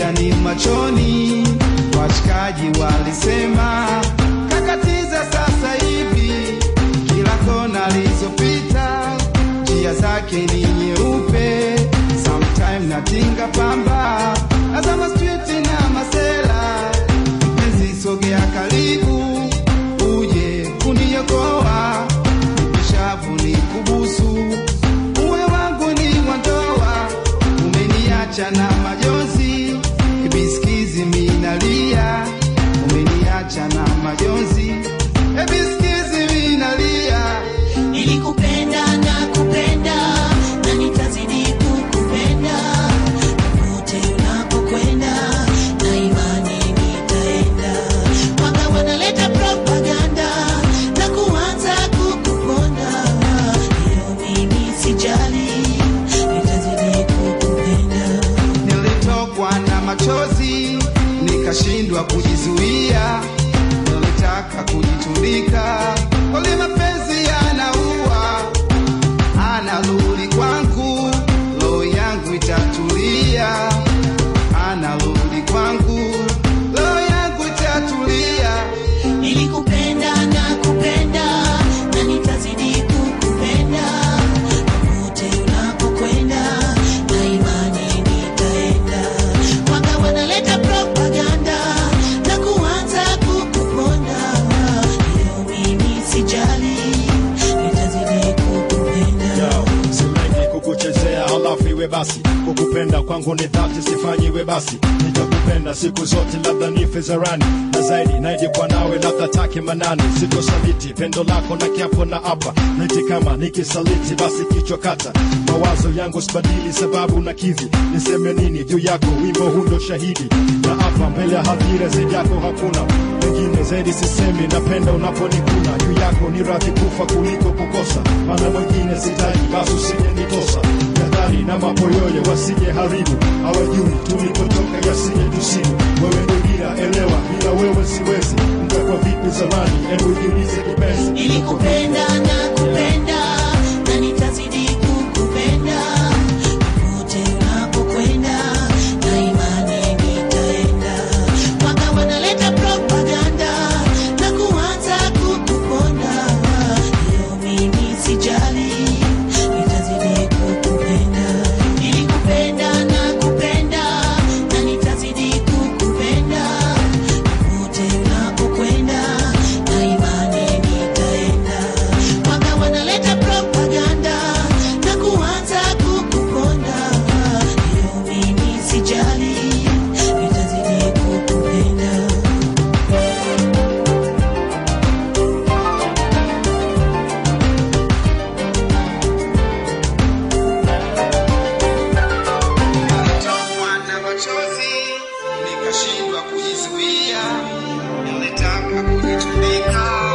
shida ni machoni. Washikaji walisema kakatiza sasa hivi, kila kona alizopita njia zake ni nyeupe. Sometime natinga pamba nazama street na masela, mpenzi sogea karibu uje kuniokoa, nishavu ni kubusu uwe wangu ni wandoa, umeniacha na majonzi, ebisikizi minalia, umeniacha na majonzi, ebisikizi minalia. Nilikupenda na kupenda na nitazidi kukupenda popote unapokwenda, na imani nitaenda. Wanga wanaleta propaganda na kuanza kukuponda, hiyo mimi sijali, nitazidi kukupenda. Nilitokwa na machozi nikashindwa kujizuia, nilitaka kujitundika, kweli mapenzi yanaua, anarudi kwangu, roho yangu itatulia, anarudi kwangu, roho yangu itatulia. Nilikupenda na kupenda na nitazidi kukupenda popote unapokwenda, na imani nitaenda. Wanga wanaleta propaganda na kuanza kukuponda, hiyo mimi sijali, nitazidi kukupenda. Yo, silengi kukuchezea halafu iwe basi kukupenda kwangu ni dhati sifanyiwe basi nitakupenda siku zote labda nife zarani na zaidi naije kwa nawe labda take manani sitosaliti pendo lako na kiapo na apa niti kama nikisaliti basi kichwa kata mawazo yangu sibadili sababu na kivi niseme nini juu yako wimbo hundo shahidi na hapa mbele ya hadhira zaidi yako hakuna wengine zaidi sisemi napenda unaponikuna juu yako ni radhi kufa kuliko kukosa maana mwingine sitaji basi usije nitosa jadhari na mapoyoyo wasije haribu hawajui tulipotoka yasije tusibu wewe ndo dira elewa bila wewe siwezi mtakwa vipi zamani hebu jiulize kipenzi Nilikupenda na kupenda na nitazidi kukupenda popote unapokwenda, na imani nitaenda. Wanga wanaleta propaganda na kuanza kukuponda, hiyo mimi sijali, nitazidi kukupenda. Nilikupenda na kupenda na nitazidi kukupenda popote unapokwenda, na imani nitaenda. Wanga wanaleta propaganda na kuanza kukuponda, hiyo mimi sijali, nitazidi kukupenda. Nilitokwa na machozi nikashindwa kujizuia, nilitaka kujitundika